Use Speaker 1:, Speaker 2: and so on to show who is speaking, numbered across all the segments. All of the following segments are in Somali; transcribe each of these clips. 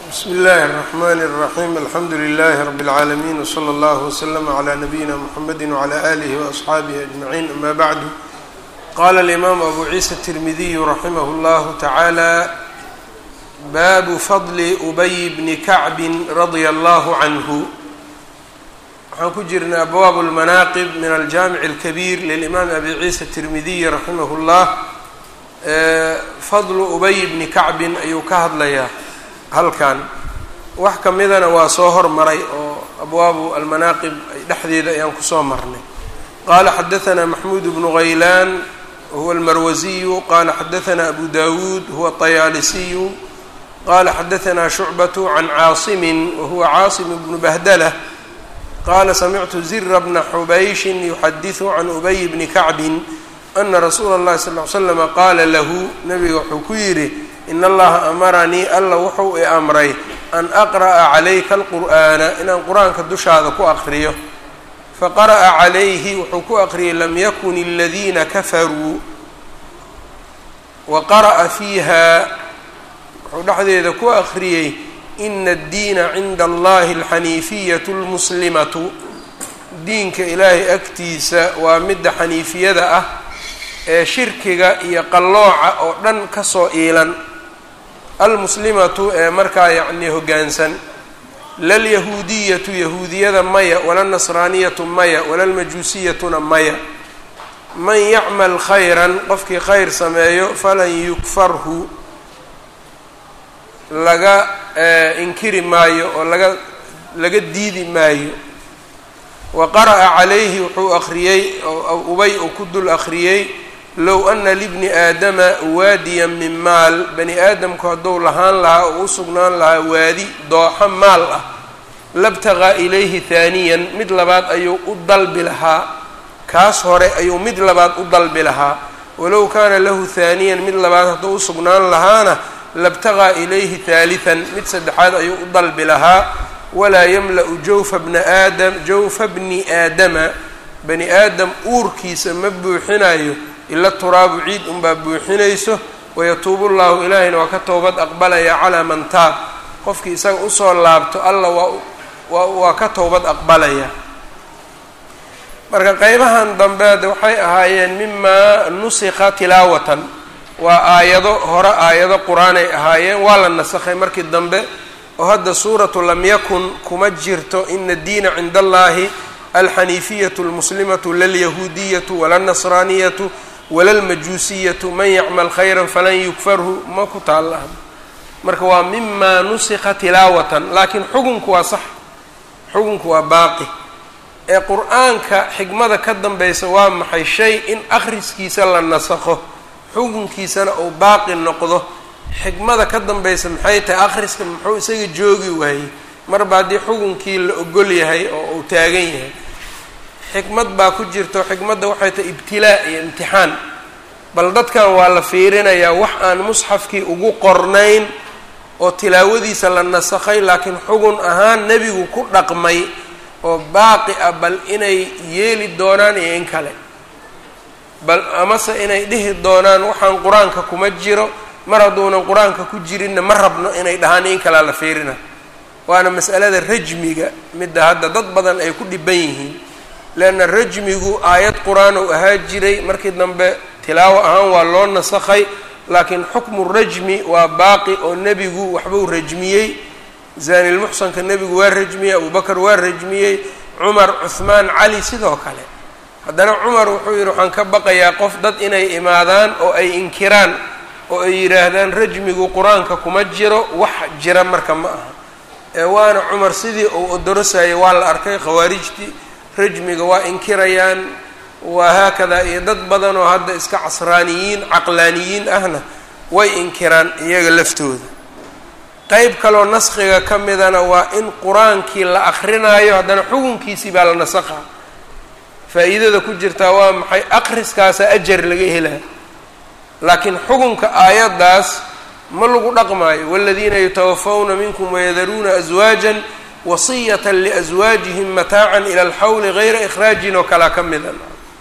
Speaker 1: bsmi اllahi الرحmn الرaxيm alxamdu لlh rb العaalمين wslى اllه وslm عlى nabiyina mxamedi وعlى آlih وأصxaabih أجmaعin ama bعd qala الإmam abu ciisa التirmidiy raximah اllah taعalى babu fadli ubay bni kacbi radيa اllah cnه waxaan ku jirnay abwaab اlmanaaqib min aljamic اlkabir lilimaam abi ciisa التirmidiy raximah اllah fadlu ubay bni kacbin ayuu ka hadlayaa halkan wax ka midana waa soo hormaray oo abwaabu almanaaqib ay dhexdeeda ayaan kusoo marnay qaala xadaثna maxmuud bnu haylaan wahuwa almarwasiyu qala xadaثna abu dawuud huwa طayaalisiyu qala xadaثna shucbaة can caasimin wahuwa caasim bnu bahdlah qala samictu zira bna xubayshin yuxadiثu can ubay bni kacbin ana rasuula اllahi sal ly slama qaala lahu nabiga wuxuu ku yidhi in allaha amaranii alla wuxuu i amray an aqra'a calayka alqur'aana inaan qur-aanka dushaada ku aqriyo faqara'a calayhi wuxuu ku aqriyay lam yakun aladiina kafaruu wa qara'a fiiha wuxuu dhexdeeda ku aqriyey ina addiina cinda allahi alxaniifiyatu lmuslimatu diinka ilaahay agtiisa waa midda xaniifiyada ah ee shirkiga iyo qallooca oo dhan kasoo iilan almuslimatu ee markaa yacnii hoggaansan lalyahuudiyatu yahuudiyada maya walalnasraaniyatu maya walalmajuusiyatuna maya man yacmal khayran qofkii khayr sameeyo falan yukfarhu laga inkiri maayo oo laga laga diidi maayo wa qara'a calayhi wuxuu akhriyey ubay uu ku dul akhriyey low ana libni aadama waadiyan min maal bani aadamku hadduu lahaan lahaa oo u sugnaan lahaa waadi dooxo maal ah labtaqaa ilayhi haaniyan mid labaad ayuu u dalbi lahaa kaas hore ayuu mid labaad u dalbi lahaa walow kaana lahu haaniyan mid labaad hadduu u sugnaan lahaana labtaqaa ilayhi haalihan mid saddexaad ayuu u dalbi lahaa walaa yamla-u jawfa bna aadam jawfa bni aadama bani aadam uurkiisa ma buuxinayo ila turaabu ciid unbaa buuxinayso wayatuubu llahu ilaahayna waa ka towbad aqbalaya calaa man taab qofkii isaga usoo laabto alla waa waa ka towbad aqbalaya marka qeybahan dambeed waxay ahaayeen mimaa nusikha tilaawatan waa aayado hore aayado qur-aanay ahaayeen waa la nasakhay markii dambe oo hadda suuratu lam yakun kuma jirto ina addiina cinda allahi alxaniifiyatu almuslimatu lalyahuudiyatu walalnasraaniyatu walalmajuusiyatu man yacmal khayra falan yukfarhu ma ku taalla marka waa mimaa nusikha tilaawatan laakiin xukunku waa sax xukunku waa baaqi ee qur-aanka xikmada ka dambaysa waa maxay shay in akhriskiisa la nasakho xukunkiisana uu baaqi noqdo xikmada ka dambaysa maxay tahay akhriska muxuu isaga joogi waayey marba haddii xukunkii la ogol yahay oo uu taagan yahay xikmad baa ku jirto xikmadda waxay tahay ibtilaa iyo imtixaan bal dadkan waa la fiirinayaa wax aan musxafkii ugu qornayn oo tilaawadiisa la nasakhay laakiin xugun ahaan nebigu ku dhaqmay oo baaqi ah bal inay yeeli doonaan iyo in kale bal amase inay dhihi doonaan waxaan qur-aanka kuma jiro mar hadduunan qur-aanka ku jirinna ma rabno inay dhahaan in kalea la fiirina waana mas'alada rajmiga midda hadda dad badan ay ku dhiban yihiin leanna rajmigu aayad qur-aan uu ahaa jiray markii dambe tilaawo ahaan waa loo nasakhay laakiin xukmu rajmi waa baaqi oo nebigu waxbuu rajmiyey zaanilmuxsanka nebigu waa rajmiyey abubakar waa rajmiyey cumar cuhmaan cali sidoo kale haddana cumar wuxuu yidhi waxaan ka baqayaa qof dad inay imaadaan oo ay inkiraan oo ay yidhaahdaan rajmigu qur-aanka kuma jiro wax jira marka ma aha ee waana cumar sidii uu odorosayay waa la arkay khawaarijtii rajmiga waa inkirayaan waa haakadaa iyo dad badan oo hadda iska casraaniyiin caqlaaniyiin ahna way inkiraan iyaga laftooda qeyb kaloo naskhiga ka midana waa in qur-aankii la akrinaayo haddana xukunkiisii baa la nasakha faa-iidada ku jirtaa waa maxay akhriskaasa ajar laga helaa laakiin xukunka aayaddaas ma lagu dhaqmaayo waladiina yatawafawna minkum wayadaruuna aswaajan wasiyata liaswaajihim mataacan ila alxawli gayra ikhraajin oo kalaa ka mida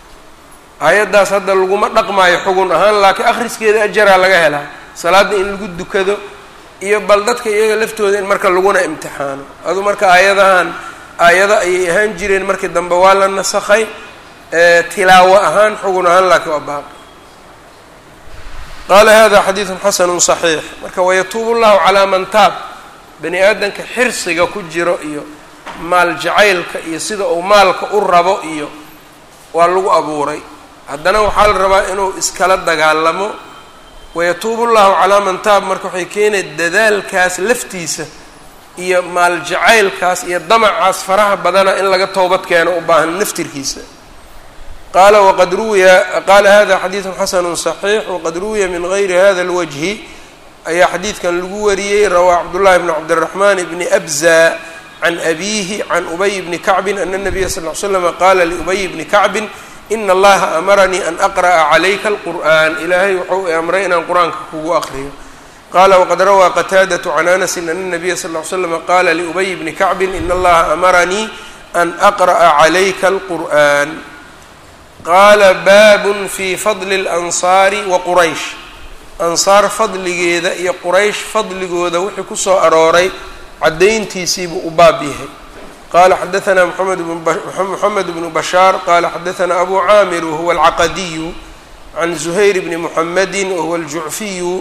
Speaker 1: aayaddaas hadda laguma dhaqmaayo xugun ahaan laakiin akhriskeeda ajaraa laga helaa salaadda in lagu dukado iyo bal dadka iyaga laftooda in marka laguna imtixaano adu marka aayadahan aayado ayay ahaan jireen markii dambe waa la nasakhay tilaawo ahaan xugun ahaan laakiin waa baaqi qaala hada xadiidun xasanu صaxiix marka wayatuubu llahu calaa man taab bani aadamka xirsiga ku jiro iyo maal jacaylka iyo sida uu maalka u rabo iyo waa lagu abuuray haddana waxaa la rabaa inuu iskala dagaalamo wayatuubu llahu calaa man taab marka waxay keenay dadaalkaas laftiisa iyo maal jacaylkaas iyo damacaas faraha badana in laga toobad keeno u baahan naftirkiisa qaala waqad ruwiya qaala hada xadiidun xasanu صaxiix waqad ruwiya min gayri hada اlwajhi ayaa xadiidkan lagu wariyey rawaa cabdullahi bn cabdiraxman bni abza can abiihi can ubay bni kacbin ana nabiya sal l slama qaala liubay bni kacbin ina allaha amaranii an aqra'a calayka alqur'an ilaahay wuxuu i amray inaan qur-aanka kugu aqriyo qala waqad rawaa qataadatu can anasin ana nabiya sal l slama qaala liubay bni kacbin ina allaha amaranii an aqra'a calayka alqur'an qaala baabun fi fadli اlansaari wa quraysh ansaar fadligeeda iyo quraysh fadligooda wixii kusoo arooray caddayntiisiibuu u baab yahay qala xadaثna mxamed bnu bashaar qala xadaثna abu caamir wahuwa alcaqadiyu can zuhayr bni muxamedi wahuwa aljucfiyu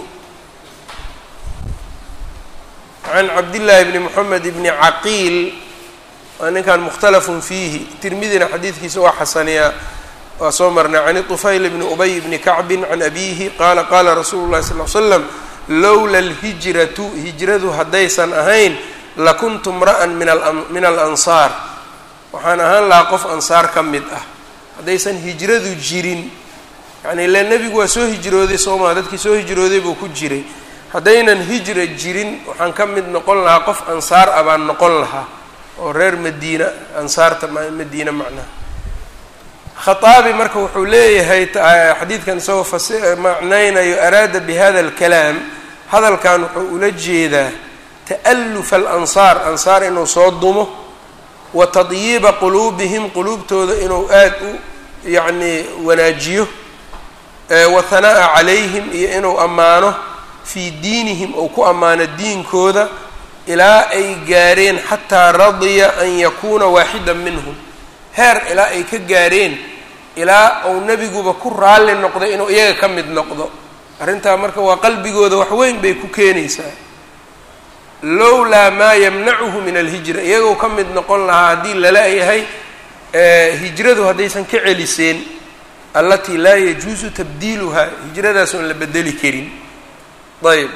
Speaker 1: can cabdillaahi bni moxamed bni caqiil waa ninkan mukhtalafun fiihi tirmidina xadiidkiisa waa xasaniyaa waa soo marnay can طufayl bni ubay bni kacbin can abiihi qaala qaala rasuulu llahi sal l slam lowla alhijratu hijradu haddaysan ahayn lakuntu mra'an min alansaar waxaan ahaan lahaa qof ansaar ka mid ah haddaysan hijradu jirin yani ile nebigu waa soo hijrooday soomaa dadkii soo hijrooday buu ku jiray haddaynan hijra jirin waxaan ka mid noqon lahaa qof ansaar ah baan noqon lahaa oo reer madiina ansaarta madiina macnaha khaaabi marka wuxuu leeyahay xadiidkan isagoo fas macnaynayo araada bi hada alkalaam hadalkan wuxuu ula jeedaa ta'alufa alansaar ansaar inuu soo dumo wa tadyiiba quluubihim quluubtooda inuu aad u yacnii wanaajiyo wa hanaa'a calayhim iyo inuu ammaano fii diinihim ou ku ammaano diinkooda ilaa ay gaareen xataa radiya an yakuuna waaxidan minhum heer ilaa ay ka gaareen ilaa uu nebiguba ku raalli noqday inuu iyaga ka mid noqdo arrintaa marka waa qalbigooda wax weyn bay ku keenaysaa lowlaa maa yamnacuhu min alhijra iyagoo ka mid noqon lahaa haddii lala yahay hijradu haddaysan ka celiseen allatii laa yajuusu tabdiiluhaa hijradaas oon la bedeli karin ayb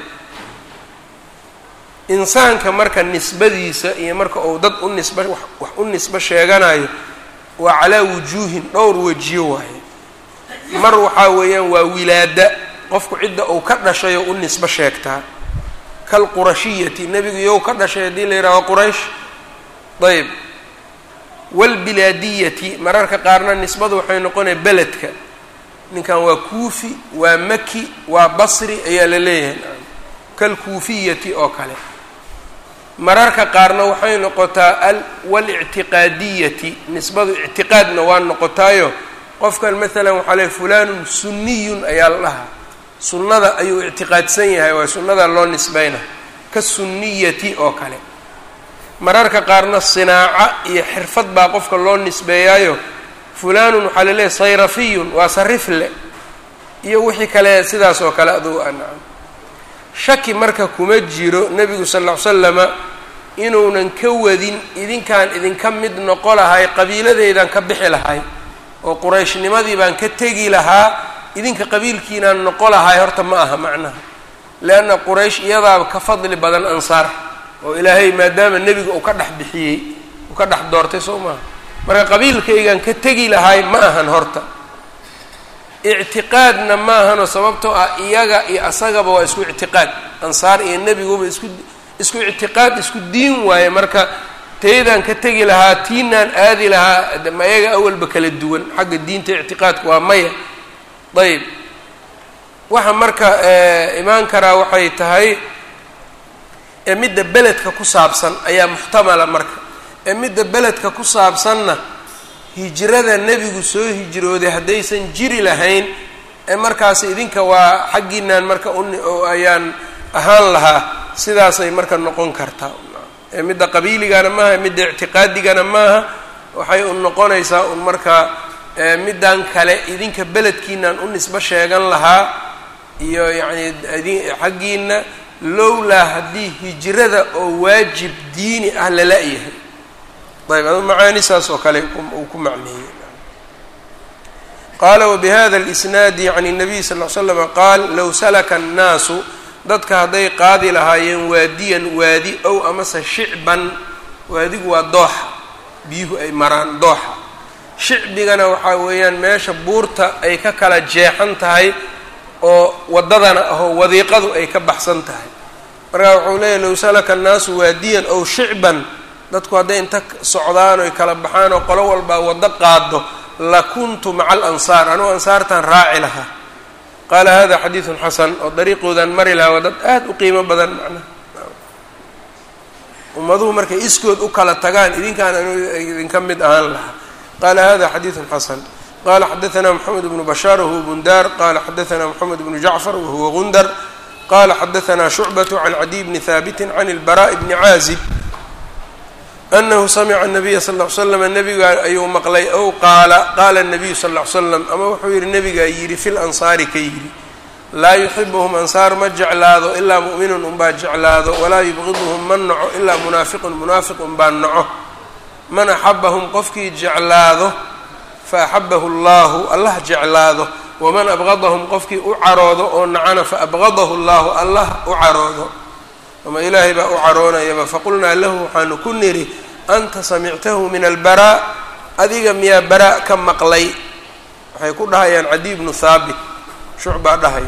Speaker 1: insaanka marka nisbadiisa iyo marka uu dad u nisba wax u nisbo sheeganayo waa calaa wujuuhin dhowr wejiyo waaye mar waxaa weeyaan waa wilaada qofku cidda uu ka dhashay oo u nisbo sheegtaa kalqurashiyati nebigu iyow ka dhashay haddii la yidhaho quraysh ayb waalbilaadiyati mararka qaarna nisbadu waxay noqonaya beledka ninkan waa kuufi waa maki waa basri ayaa la leeyahay kalkuufiyati oo kale mararka qaarna waxay noqotaa walictiqaadiyati nisbadu ictiqaadna waa noqotaayo qofkan maalan waxaa leey fulanun sunniyun ayaa la dhahaa sunnada ayuu ictiqaadsan yahay waa sunnada loo nisbayna ka sunniyati oo kale mararka qaarna sinaaca iyo xirfad baa qofka loo nisbeeyaayo fulanun waxaa la leeyahy sayrafiyun waa sarifle iyo wixii kale sidaas oo kale aduu anacam shaki marka kuma jiro nebigu sal ll ly slama inuunan ka wadin idinkaan idinka mid noqo lahay qabiiladeydan ka bixi lahay oo qurayshnimadii baan ka tegi lahaa idinka qabiilkiinaan noqo lahay horta ma aha macnaha leanna quraysh iyadaaba ka fadli badan ansaar oo ilaahay maadaama nebiga uu ka dhex bixiyey uu ka dhex doortay soo maaha marka qabiilkaygaan ka tegi lahay ma ahan horta ictiqaadna ma ahanoo sababtoo ah iyaga iyo asagaba waa isku ictiqaad ansaar iyo nebiguba isku isku ictiqaad isku diin waaye marka taydaan ka tegi lahaa tiinaan aadi lahaa ma iyaga awalba kala duwan xagga diinta ictiqaadka waa maya ayb waxa marka imaan karaa waxay tahay ee midda beledka ku saabsan ayaa muxtamala marka ee midda beledka ku saabsanna hijrada nebigu soo hijrooday haddaysan jiri lahayn ee markaas idinka waa xaggiinaan marka ayaan ahaan lahaa sidaasay marka noqon kartaa midda qabiiligana maaha midda ictiqaadigana maaha waxay un noqonaysaa un markaa middan kale idinka beledkiinaan u nisbo sheegan lahaa iyo yacni xaggiina lowlaa haddii hijrada oo waajib diini ah lala-yahay ayb adu macaani saas oo kale uu ku macneeyey qaala wabihada اlisnaadi can الnabiy sal ll ly slama qaal low salaka الnaasu dadka hadday qaadi lahaayeen waadiyan waadi ow amase shicban waadigu waa dooxa biyuhu ay maraan dooxa shicbigana waxaa weeyaan meesha buurta ay ka kala jeexan tahay oo waddadana ahoo wadiiqadu ay ka baxsan tahay markaa wuxuu leeyahy low salaka annaasu waadiyan ow shicban dadku hadday inta socdaan oy kala baxaan oo qolo walbaa waddo qaado la kuntu maca alansaar anugu ansaartaan raaci lahaa qaala hada xadiidun xasan oo dariiqoodan mari lahaa waa dad aada u qiimo badan macnaha ummaduhu markay iskood u kala tagaan idinkaan anu idinka mid ahaan lahaa qaala hada xadiidun xasan qala xadaثna mxamed bnu bashaar wahuwa bundar qala xadaثna mxamed bnu jacfar wahuwa gundar qala xadaثna shucbaة can cadiy bni haabiti can اlbaraء bni caazib anahu samca الnabiya sal ll ly slam nabiga ayuu maqlay ow qaala qaala الnabiyu sal ll ly slam ama wuxuu yihi nabigaa yidhi fi lansaari ka yidhi laa yuxibuhum ansaar ma jeclaado ilaa mu'minun unbaa jeclaado walaa yubqiduhum ma naco ilaa munaafiqun munaafiq unbaa naco man axabahum qofkii jeclaado faaxabahu allahu allah jeclaado waman abqadahum qofkii u caroodo oo nacana faabqadahu allahu allah u caroodo ama ilaahay baa u caroonayaba faqulnaa lahu waxaanu ku nidhi anta samictahu min albaraa adiga miyaa baraa ka maqlay waxay ku dhahayaan cadiy bnu haabit shucbaa dhahayo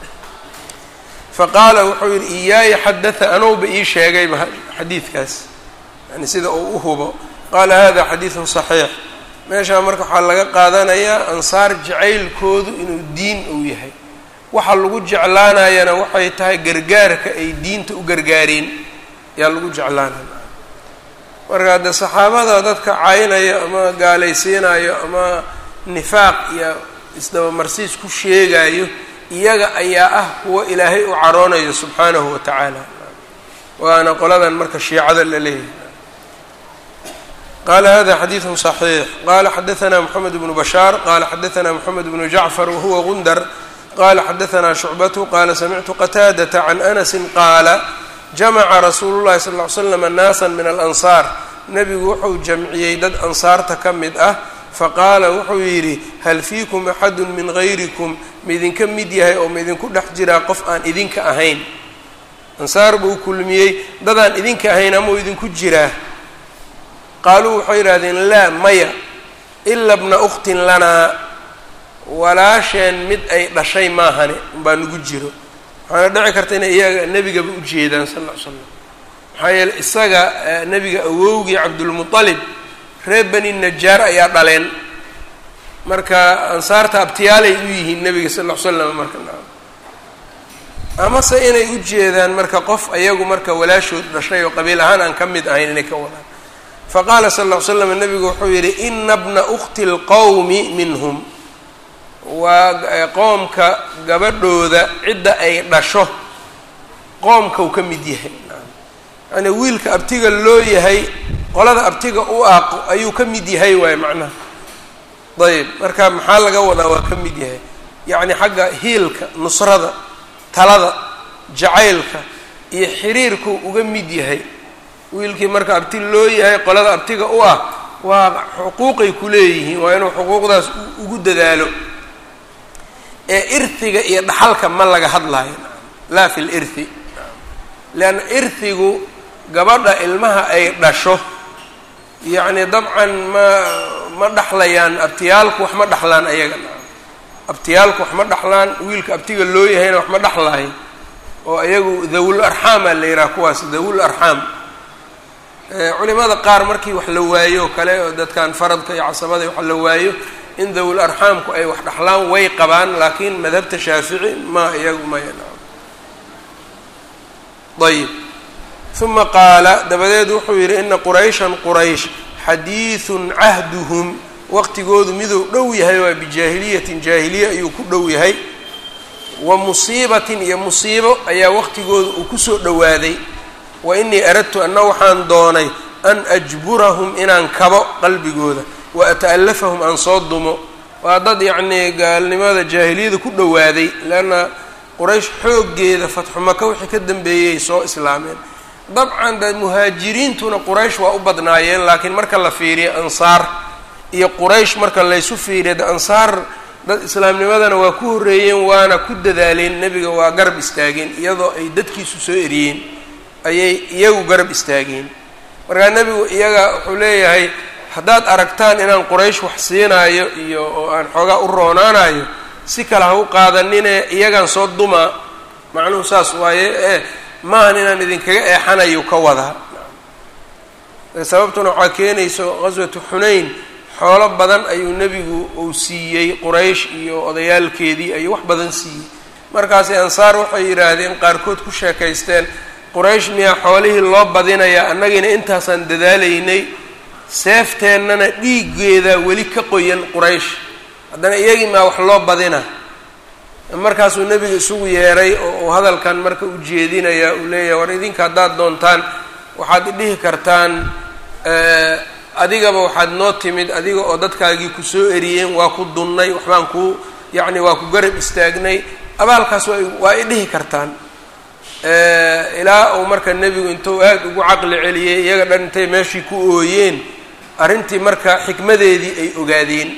Speaker 1: faqaala wuxuu yidhi iyaaya xadaa anowba ii sheegayba xadiidkaas yani sida uu u hubo qaala hada xadiidun saxiix meeshaa marka waxaa laga qaadanayaa ansaar jacaylkoodu inuu diin uu yahay waxa lagu jeclaanayana waxay tahay gargaarka ay diinta u gargaareen yaa lagu jeclaanaya marka hadde saxaabada dadka caynaya ama gaalaysiinayo ama nifaaq iyo isdabamarsiis ku sheegayo iyaga ayaa ah kuwa ilaahay u caroonayo subxaanahu wa tacaala waana qoladan marka shiicada la leeyahay qala hada xadiiثu صaxiix qala xadaثna mxamed bnu bashaar qala xadaثna mxamed bnu jacfar wahuwa gundar qala xadaثna shucbatu qala samictu qataadaةa can anasi qaala jamaca rasuulu llahi sal ly slam naasa min alansaar nebigu wuxuu jamciyey dad ansaarta ka mid ah faqaala wuxuu yidhi hal fiikum axadu min gayrikum maidinka mid yahay oo maidinku dhex jiraa qof aan idinka ahayn ansaar buu kulmiyey dadaan idinka ahayn amau idinku jiraa qaaluu waxay yidhahdeen laa maya ila bna ukhtin lanaa walaasheen mid ay dhashay maahane umbaa nagu jiro waxaana dhici karta inay iyaga nebigaba u jeedaan sal ll ly slam maxaa yeele isaga nebiga awowgii cabdulmuطalib reer bani najaar ayaa dhaleen marka ansaarta abtiyaalay u yihiin nebiga sal ll ly slam marka amase inay u jeedaan marka qof ayagu marka walaashood dhashay oo qabiil ahaan aan ka mid ahayn inay ka wadaan faqaala sal ll ly slam nebigu wuxuu yidhi ina bna ukhti اlqowmi minhum waa qoomka gabadhooda cidda ay dhasho qoomkau ka mid yahay yani wiilka abtiga loo yahay qolada abtiga u aaqo ayuu ka mid yahay waaye macnaha ayb marka maxaa laga wadaa waa ka mid yahay yacni xagga hiilka nusrada talada jacaylka iyo xiriirku uga mid yahay wiilkii marka abti loo yahay qolada abtiga u ah waa xuquuqay ku leeyihiin waa inuu xuquuqdaas ugu dadaalo ee irhiga iyo dhaxalka ma laga hadlaayo laa fi lirhi leanna irhigu gabadha ilmaha ay dhasho yacni dabcan ma ma dhaxlayaan abtiyaalku wax ma dhaxlaan ayaga abtiyaalku wax ma dhaxlaan wiilka abtiga loo yahayna wax ma dhaxlaayo oo iyagu dawul arxaamaa la yidhaha kuwaas dawul arxaam culimada qaar markii wax la waayo o kale oo dadkan faradka iyo casabada wax la waayo in dawul arxaamku ay wax dhaxlaan way qabaan laakiin madhabta shaafici ma iyagu maya ayib uma qaala dabadeed wuxuu yidhi ina qurayshan quraysh xadiidun cahduhum waqtigoodu miduu dhow yahay waa bijaahiliyatin jaahiliye ayuu ku dhow yahay wa musiibatin iyo musiibo ayaa waqtigooda uu kusoo dhowaaday wa inii aradtu anna waxaan doonay an ajburahum inaan kabo qalbigooda wa ata'allafahum aan soo dumo waa dad yacnii gaalnimada jaahiliyada ku dhowaaday leanna quraysh xooggeeda fatxu maka wixii ka dambeeyey soo islaameen dabcan de muhaajiriintuna quraysh waa u badnaayeen laakiin marka la fiiriyo ansaar iyo quraysh marka laysu fiiriyo de ansaar dad islaamnimadana waa ku horreeyeen waana ku dadaaleen nebiga waa garab istaageen iyadoo ay dadkiisu soo eriyeen ayay iyagu garab istaageen markaa nebigu iyaga wuxuu leeyahay haddaad aragtaan inaan quraysh wax siinaayo iyo oo aan xoogaa u roonaanayo si kale ha u qaadanine iyagaan soo dumaa macnuhu saas waaye ee maahan inaan idinkaga eexanayo ka wadaa sababtuna waxaa keenayso qaswatu xunayn xoolo badan ayuu nebigu uu siiyey quraysh iyo odayaalkeedii ayuu wax badan siiyey markaasi ansaar waxay yidhaahdeen qaarkood ku sheekaysteen quraysh miyaa xoolihii loo badinayaa annagina intaasaan dadaalaynay seefteennana dhiiggeeda weli ka qoyan quraysh haddana iyagii maa wax loo badina markaasuu nebiga isugu yeeray oo uu hadalkan marka u jeedinaya uu leeyahay war idinka haddaad doontaan waxaad idhihi kartaan adigaba waxaad noo timid adiga oo dadkaagii ku soo eriyeen waa ku dunnay waxbaan ku yacni waa ku garab istaagnay abaalkaas waa waa idhihi kartaan ilaa uu marka nebigu intuu aad ugu caqli celiyey iyaga dhan intay meeshii ku ooyeen arrintii marka xikmadeedii ay ogaadeen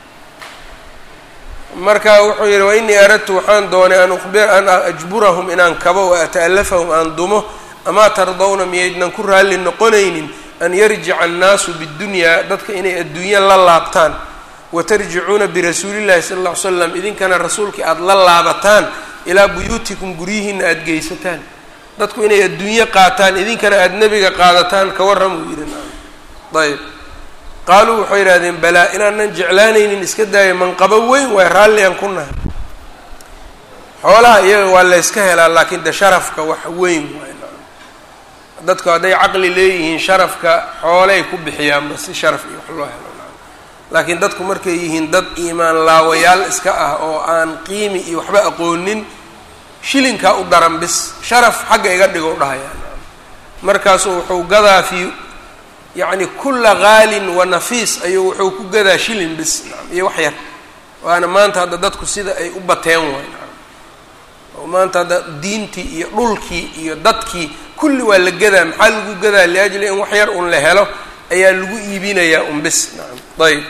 Speaker 1: marka wuxuu yidhi wa inii aradtu waxaan doonay an uqbir an ajburahum inaan kabo wa ata'allafahum aan dumo amaa tardawna miyaydnan ku raalli noqonaynin an yarjica annaasu biddunyaa dadka inay adduunya la laabtaan wa tarjicuuna birasuulillahi sala alla ly slam idinkana rasuulkii aada la laabataan ilaa buyuutikum guryihiina aada geysataan dadku inay adduunyo qaataan idinkana aada nebiga qaadataan ka warram uu yidhi ayb qaaluu waxay yidhahdeen balaa inaanan jeclaanaynin iska daayo manqabo weyn waay raalliyan ku nahay xoolaha iyaga waa layska helaa laakiin de sharafka wax weyn waay dadku hadday caqli leeyihiin sharafka xoolay ku bixiyaanba si sharaf iyo wax loo helo laakiin dadku markay yihiin dad iimaan laawayaal iska ah oo aan qiimi iyo waxba aqoonin shilinkaa u daran bis sharaf xagga iga dhigo dhahayaan markaasuu wuxuu gadaa fii yacni kulla qaalin wa nafiis ayuu wuxuu ku gadaa shilin bis iyo wax yar waana maanta hadda dadku sida ay u bateen waay oo maanta hadda diintii iyo dhulkii iyo dadkii kulli waa la gadaa maxaa lagu gadaa liajli in wax yar un la helo ayaa lagu iibinayaa un bis nacam ayb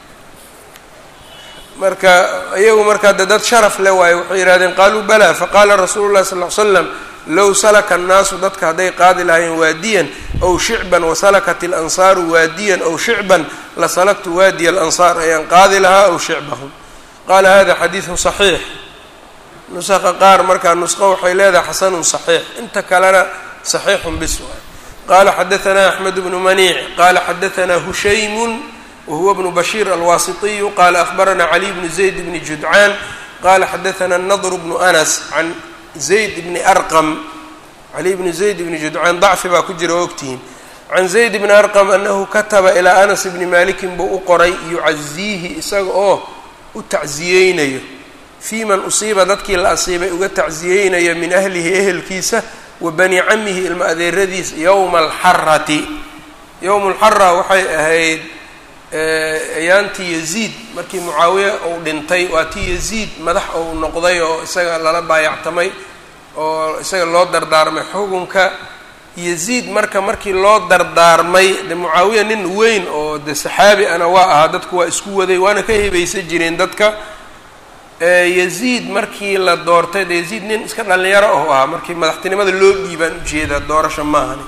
Speaker 1: marka iyagu markaa de dad sharaf le waayo waxay yidhahdeen qaaluu balaa faqaala rasuulu llahi sal ly slam low salaka annaasu dadka hadday qaadi lahaayeen waadiyan ow shicban wasalakat ilansaaru waadiyan ow shicban lasalaktu waadiya alansaar ayaan qaadi lahaa ow shicbahum qaala hada xadiidun saxiix nusaqa qaar markaa nusqo waxay leedahay xasanun saxiix inta kalena saxiixun bis waay qala xadaanaa axmed bnu maniic qala xadaanaa hushaymun wahuwa bnu bashiir alwaasitiyu qala ahbarana caliy bnu zayd bni judcaan qala xadaana nadr bnu anas can zayd bni arqam caliy bni zayd bni judcaan dacfi baa ku jira oo ogtihiin can zayd bni arqam anahu kataba ilaa anas bni malikin buu u qoray yucaziihi isaga oo u tacziyeynayo fii man usiiba dadkii la asiibay uga tacziyeynayo min ahlihi ehelkiisa wa bani camihi ilma adeeradiisa yowma alxarati yowma alxara waxay ahayd ayaantii yaziid markii mucaawiya uu dhintay waa tii yaziid madax uu noqday oo isaga lala baayactamay oo isaga loo dardaarmay xukunka yaziid marka markii loo dardaarmay de mucaawiya nin weyn oo de saxaabi ana waa ahaa dadku waa isku waday waana ka hebaysan jireen dadka yaziid markii la doortay de yaziid nin iska dhalinyaro oo ahaa markii madaxtinimada loo dhiibaan ujeedaa doorasha maahani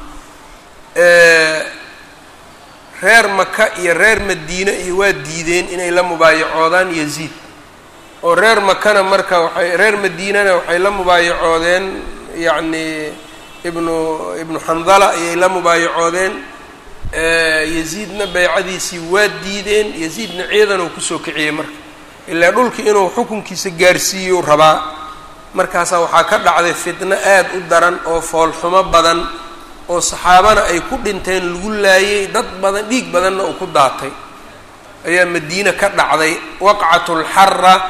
Speaker 1: reer maka iyo reer madiine iyo waa diideen inay la mubaayacoodaan yaziid oo reer makana marka waxay reer madiinana waxay la mubaayacoodeen yacni ibnu ibnu xandala ayay la mubaayacoodeen yaziidna baycadiisii waa diideen yaziidna ciidan uu kusoo kiciyey marka ilaa dhulkii inuu xukunkiisa gaarsiiyuu rabaa markaasaa waxaa ka dhacday fitno aad u daran oo foolxumo badan oo saxaabana ay ku dhinteen lagu laayay dad badan dhiig badanna uu ku daatay ayaa madiine ka dhacday waqcatulxara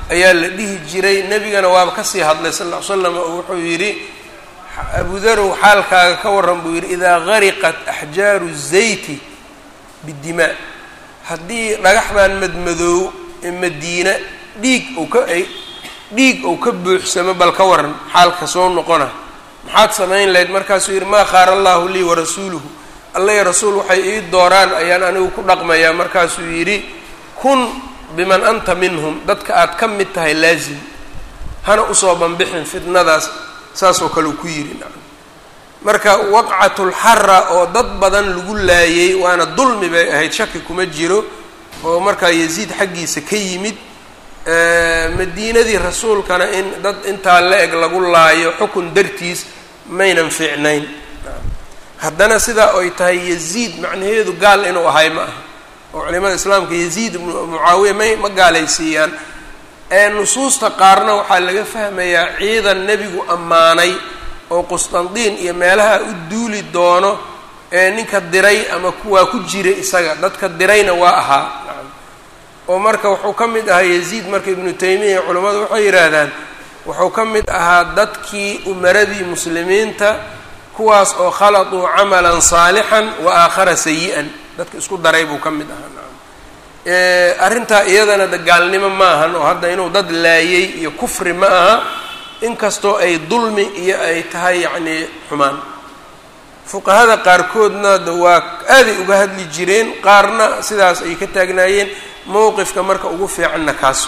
Speaker 1: ayaa la dhihi jiray nebigana waaba kasii hadlay sal ll ly slam oo wuxuu yidhi abudarow xaalkaaga ka warran buu yidhi idaa gariqat axjaaru zayti bidimaa haddii dhagaxdan madmadoow ee madiina dhiig ou ka ay dhiig ou ka buuxsamo bal ka waran xaalka soo noqona maxaad samayn lahayd markaasuu yidhi maa khaara allahu lii warasuuluhu alla iyo rasuul waxay ii dooraan ayaan anigu ku dhaqmayaa markaasuu yidhi kun biman anta minhum dadka aad ka mid tahay laazim hana usoo banbixin fitnadaas saasoo kale uu ku yidhi nacam marka waqcatulxara oo dad badan lagu laayay waana dulmi bay ahayd shaki kuma jiro oo markaa yaziid xaggiisa ka yimid madiinadii rasuulkana in dad intaa la eg lagu laayo xukun dartiis maynan fiicnayn haddana sidaa ay tahay yaziid macnaheedu gaal inuu ahay ma aha oo culimada islaamka yaziid mucaawiya may ma gaalaysiiyaan nusuusta qaarna waxaa laga fahmayaa ciidan nebigu ammaanay oo qustandiin iyo meelaha u duuli doono ee ninka diray ama kuwaa ku jira isaga dadka dirayna waa ahaa oo marka wuxuu ka mid ahaa yaziid marka ibnu taymiya culammadu waxay yidhaahdaan wuxuu ka mid ahaa dadkii umaradii muslimiinta kuwaas oo khaladuu camalan saalixan wa aakhara sayi-an dadka isku daray buu ka mid ahaa nacam arrintaa iyadana de gaalnimo ma ahan oo hadda inuu dad laayay iyo kufri ma aha inkastoo ay dulmi iyo ay tahay yacnii xumaan fuqahada qaarkoodna de waa aaday uga hadli jireen qaarna sidaas ay ka taagnaayeen mowqifka marka ugu fiicanna kaas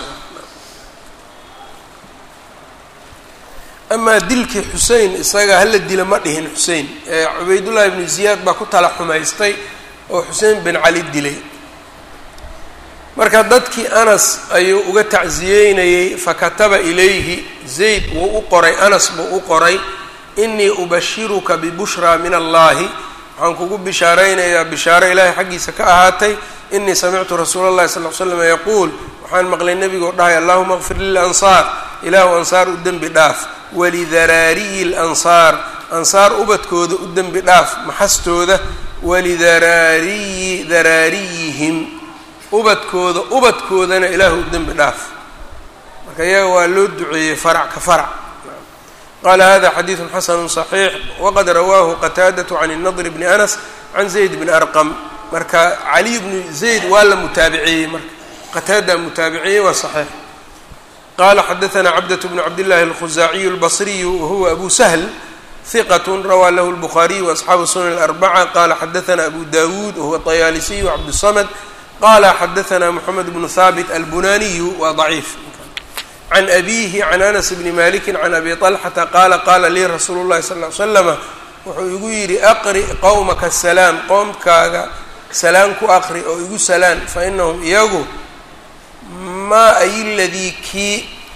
Speaker 1: amaa dilkii xusein isaga hala dila ma dhihin xusein cubaydullahi ibnu ziyaad baa ku tala xumaystay oo xusein bin cali dilay marka dadkii anas ayuu uga tacsiyeynayey fakataba ilayhi zayd wuu u qoray anas buu u qoray inii ubashiruka bibushraa min allahi waxaan kugu bishaaraynayaa bishaaro ilaahay xaggiisa ka ahaatay inii samictu rasuula اllahi sal l slam yaquul waxaan maqlay nebigoo dhahay allahuma kfir lilansaar ilaahu ansaar u dembi dhaaf walidaraariyi lansaar ansaar ubadkooda u dembi dhaaf maxastooda walidaraariyi daraariyihim ubadkooda ubadkoodana ilaahu u dembi dhaaf marka iyaga waa loo duceeyey farac ka farac qala hada xadiidu xasanu صaxiix waqad rawaahu qataadaة can الnadr bni anas can zayd bni arqam marka caliy bnu zayd waa la mutaabiciyey marka qataada mutaabiciyey waa صaxiix qala xadaثna cabdaة bn cabdillahi اlkhuzaaciyu اlbصriyu wahuwa abu sahl hiqat rawaa lahu اlbukhaariyu waasxaabu sunan اlarbaca qala xadaثna abu dawuud wahuwa طayaalisiyu cabdالsamd qala xadaثna mxamed bnu haabit albunaniyu waa ضaciif can abihi can anas bni maliki can abi طalxata qaala qaala lii rasuulu llahi sal ly slama wuxuu igu yidhi aqri qowmaka salaam qoomkaaga salaan ku aqri oo igu salaan fainahum iyagu maa ay ladii kii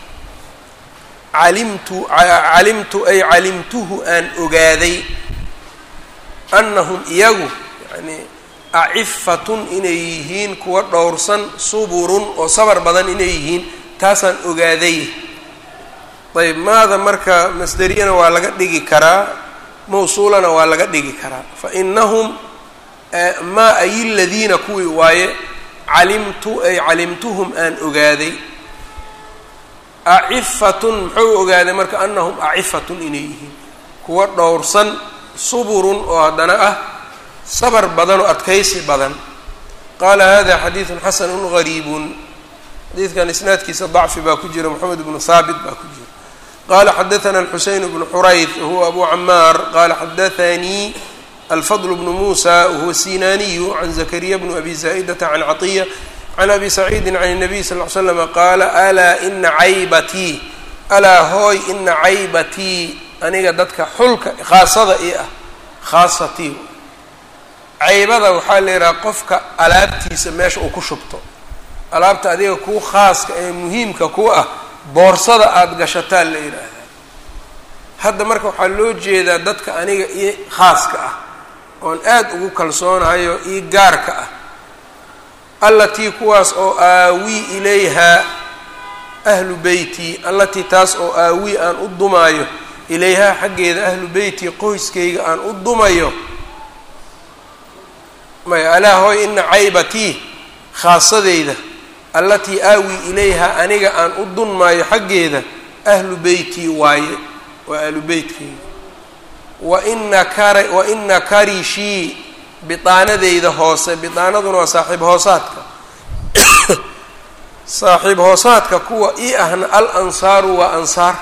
Speaker 1: calimtu calimtu ay calimtuhu aan ogaaday anahum iyagu yani acifatun inay yihiin kuwa dhowrsan suburun oo sabar badan inay yihiin taasaan ogaaday ayb maada marka masderiyana waa laga dhigi karaa mawsuulana waa laga dhigi karaa fa inahum maa ay ladiina kuwii waaye calimtu ay calimtuhum aan ogaaday acifatun muxuu ogaaday marka anahum acifatun inay yihiin kuwa dhowrsan suburun oo haddana ah sabar badan oo adkaysi badan qaala hada xadiidun xasanu gariibun xadiidkan isnaadkiisa dacfi baa ku jira moxamed bnu haabit baa ku jira qala xadaثna الxuseyn bnu xurayd wahuwa abu camaar qala xadaثanii alfadl bnu musa wahuwa sinaniyu can zakariya bnu abi zaa'idata can caطiya can abi saciidi can الnabiy sal ly slm qaala alaa ina caybatii alaa hooy ina caybatii aniga dadka xulka khaasada i ah khaasatii caybada waxaa la yidhaha qofka alaabtiisa meesha uu ku shubto alaabta adiga kuu khaaska ee muhiimka ku ah boorsada aada gashataa la yidhaahdaa hadda marka waxaa loo jeedaa dadka aniga ii khaaska ah oon aad ugu kalsoonahayo ii gaarka ah allatii kuwaas oo aawii ilayhaa ahlu beyti allatii taas oo aawii aan u dumaayo ilayhaa xaggeeda ahlu beyti qoyskayga aan u dumayo maya alaa hooy ina caybatii khaasadeyda allatii aawi ilayha aniga aan u dunmaayo xaggeeda ahlu beytii waaye waa ahlu beytkeyga waina kar waina karishii bidaanadeyda hoose bidaanaduna waa saaxiib hoosaadka saaxiib hoosaadka kuwa ii ahna al ansaaru waa ansaar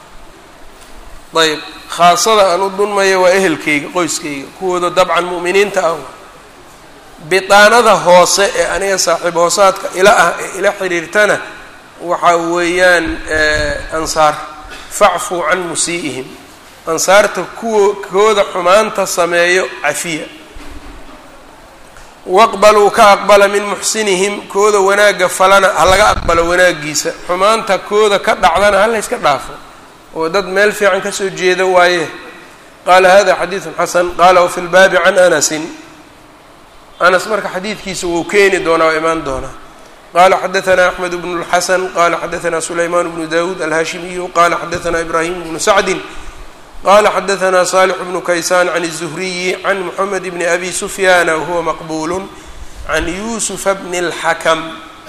Speaker 1: ayb khaasada aan u dunmaya waa ehelkeyga qoyskeyga kuwooda dabcan mu'miniinta ah bidaanada hoose ee aniga saaxiib hoosaadka ila ah ee ila xiriirtana waxaa weeyaan ansaar facfuu can musii'ihim ansaarta kuwa kooda xumaanta sameeyo cafiya waqbaluu ka aqbala min muxsinihim kooda wanaagga falana ha laga aqbalo wanaagiisa xumaanta kooda ka dhacdana hala yska dhaafo oo dad meel fiican kasoo jeeda waaye qaala hada xadiidun xasan qaala wafi lbaabi can anasin anas marka xadiidkiisa wuu keeni doonaa oo imaan doonaa qala xadaثna axmed bn اlxasan qala xadaثna sulayman bnu dawud alhashimiyu qala xadaثna ibrahim bnu sacdi qala xadaثna صالح bnu kaysan can الزhriyi can mxamed bni abi sufyana wahuwa maqbul can yusufa bni اlxakm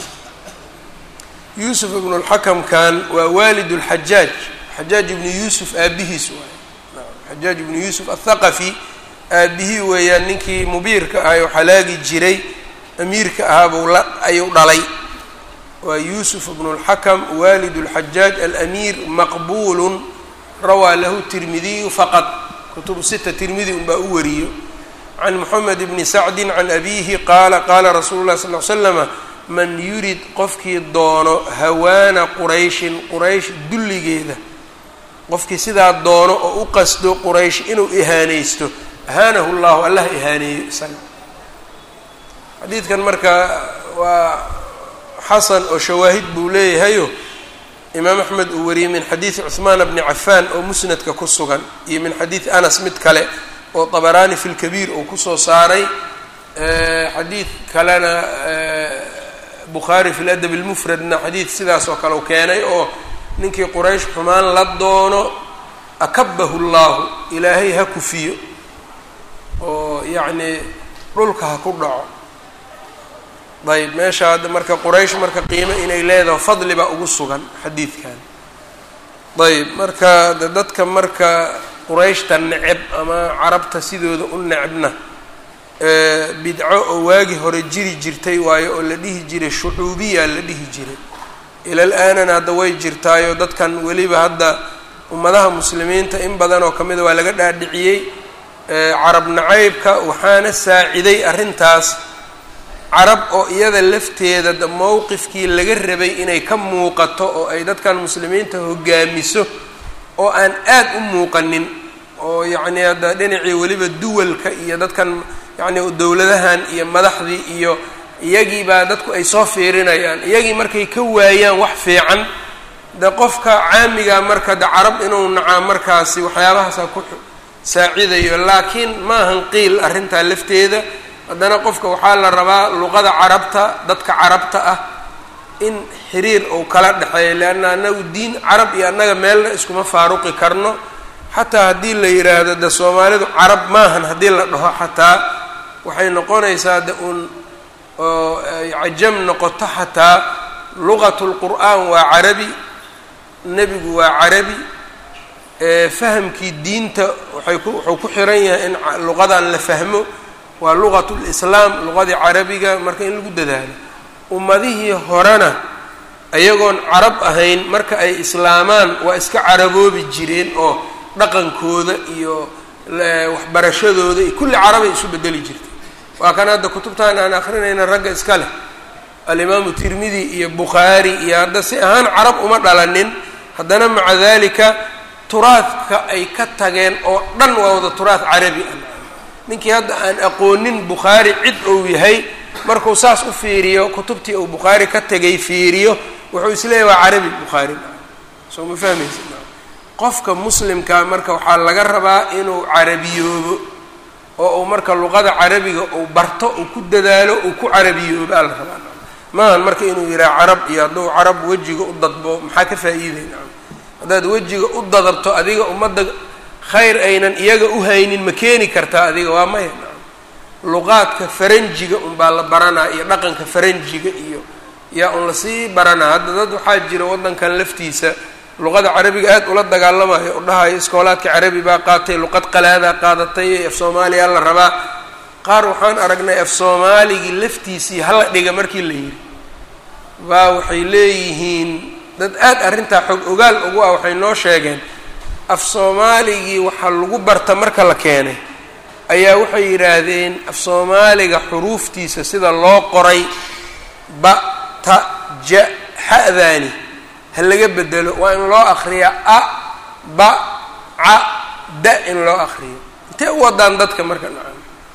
Speaker 1: yusuf ibnu اlxakamkan waa walid اlxajaaj xajaaj ibnu yusuf aabihiis waay xajaaj ibnu yusuf aلthaqafi aabihii weeyaan ninkii mubiirka ahay oo xalaagi jiray amiirka ahaabuu la ayuu dhalay waa yuusuf bnu اlxakam walid اlxajaaj alamiir maqbulu rawaa lahu tirmidiyu faqad kutubu sita tirmidi unbaa u wariyo can moxamed bni sacdi can abihi qaala qaala rasuulu lahi sal l slama man yurid qofkii doono hawaana qurayshin quraysh dulligeeda qofkii sidaa doono oo u qasdo quraysh inuu ihaanaysto ahaanahu llahu allah ihaaneeyo isaga xadiidkan marka waa xasan oo shawaahid buu leeyahayo imaam axmed uu wariyey min xadiidi cuhmaan bni cafaan oo musnadka ku sugan iyo min xadiidi anas mid kale oo dabaraani fi lkabiir uu kusoo saaray xadiid kalena bukhaari fi ladab lmufradna xadiid sidaas oo kale u keenay oo ninkii quraysh xumaan la doono akabahu llahu ilaahay ha kufiyo oo yacni dhulka ha ku dhaco ayb meesha hadda marka quraysh marka qiimo inay leedaho fadli baa ugu sugan xadiidkan ayb marka de dadka marka qurayshta neceb ama carabta sidooda u necebna bidco oo waagi hore jiri jirtay waayo oo la dhihi jiray shucuubiya la dhihi jiray ilal aanana hadda way jirtaayo dadkan weliba hadda ummadaha muslimiinta in badan oo kamida waa laga dhaadhiciyey carab nacaybka waxaana saaciday arrintaas carab oo iyada lafteeda da mowqifkii laga rabay inay ka muuqato oo ay dadkan muslimiinta hogaamiso oo aan aad u muuqanin oo yacni hadda dhinacii weliba duwalka iyo dadkan yacni dowladahan iyo madaxdii iyo iyagii baa dadku ay soo fiirinayaan iyagii markay ka waayaan wax fiican de qofka caamiga marka de carab inuu nacaa markaasi waxyaabahaasa ku saacidayo laakiin maahan qiil arrintaa lafteeda haddana qofka waxaa la rabaa luqada carabta dadka carabta ah in xiriir uu kala dhexeeyo leanna annagu diin carab iyo annaga meelna iskuma faaruqi karno xataa haddii la yidhaahdo de soomaalidu carab maahan haddii la dhaho xataa waxay noqonaysaa de uun oo cajam noqoto xataa luqatu lqur'aan waa carabi nebigu waa carabi fahamkii diinta waay ku wuxuu ku xiran yahay in luqadan la fahmo waa luqat lislaam luqadii carabiga marka in lagu dadaalo ummadihii horena ayagoon carab ahayn marka ay islaamaan waa iska caraboobi jireen oo dhaqankooda iyo waxbarashadooda iyo kulli carabay isu bedeli jirtay waa kan hadda kutubtan aan akrinayna ragga iska leh alimaamu tirmidi iyo bukhaari iyo hadda si ahaan carab uma dhalanin haddana maca dalika turaadka ay ka tageen oo dhan waa wada turaad carabi ah ninkii hadda aan aqoonin bukhaari cid ou yahay markuu saas u fiiriyo kutubtii uu bukhaari ka tegay fiiriyo wuxuu isleeyahy waa carabi bukhaari soo ma fahmaysa qofka muslimkaa marka waxaa laga rabaa inuu carabiyoobo oo uu marka luqada carabiga uu barto uu ku dadaalo uu ku carabiyoobo aa la rabaa maahan marka inuu yidhaha carab iyo hadduu carab wejiga u dadbo maxaa ka faa'iideyna haddaad wejiga u dadabto adiga ummadda khayr aynan iyaga u haynin ma keeni kartaa adiga waa maya luqaadka faranjiga unbaa la baranaa iyo dhaqanka faranjiga iyo yaa un lasii baranaa hadda dad waxaa jira waddankan laftiisa luqada carabiga aad ula dagaalamayo u dhahayo iskoolaadka carabi baa qaatay luqad qalaadaa qaadatay af soomaaliya la rabaa qaar waxaan aragnay af soomaaligii laftiisii hala dhiga markii la yidhi baa waxay leeyihiin dad aad arrintaa xog ogaal ugu ah waxay noo sheegeen af soomaaligii waxaa lagu barta marka la keenay ayaa waxay yidhaahdeen af soomaaliga xuruuftiisa sida loo qoray ba ta ja ha-daani ha laga bedelo waa in loo akriya a ba ca da in loo akriyo intee u wadaan dadka marka nacam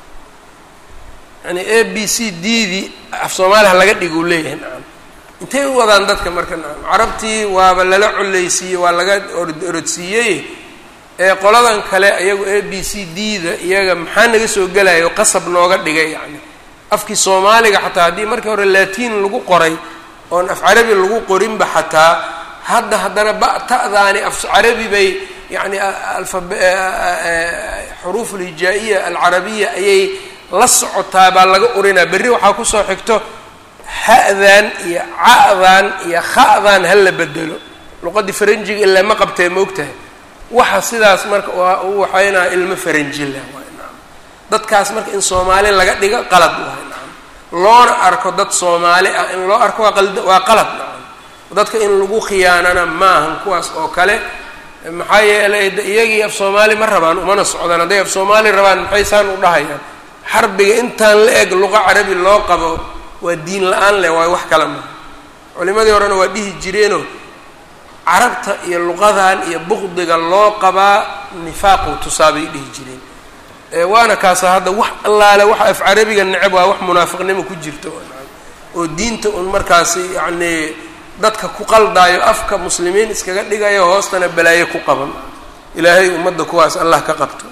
Speaker 1: yani a b c d dii af soomaali ha laga dhigo u leeyahay nacam intay u wadaan dadka marka nacam carabtii waaba lala coleysiiyey waa laga orodsiiyey ee qoladan kale iyagu a b c d da iyaga maxaa naga soo gelayo qasab nooga dhigay yacni afkii soomaaliga xataa haddii markii hore latiin lagu qoray oon af carabi lagu qorinba xataa hadda haddana ba-ta'daani af carabi bay yacni alfabe xuruuf alhijaa-iya alcarabiya ayay la socotaa baa laga urinaa berri waxaa kusoo xigto ha-dan iyo ca-dan iyo kha-dan ha la bedelo luqadii faranjiga ilaa ma qabtee maogtahay waxa sidaas marka u waxaynaa ilmo faranjila waay naam dadkaas marka in soomaali laga dhigo qalad waay naam loona arko dad soomaali ah in loo arko waa qalda waa qalad nacam dadka in lagu khiyaanana maahan kuwaas oo kale maxaa yeelay iyagii af soomaali ma rabaan umana socdaan hadday af soomaali rabaan maxay saan u dhahayaan xarbiga intaan la eg luqa carabi loo qabo waa diin la-aan leh waa wax kale maha culimadii horena waa dhihi jireenoo carabta iyo luqadan iyo buqdiga loo qabaa nifaaqu tusaa bay dhihi jireen waana kaasa hadda wax allaale waxa af carabiga necab waa wax munaafiqnimo ku jirta oo diinta un markaasi yacnii dadka ku qaldaayo afka muslimiin iskaga dhigayo hoostana balaayo ku qaban ilaahay ummadda kuwaas allah ka qabto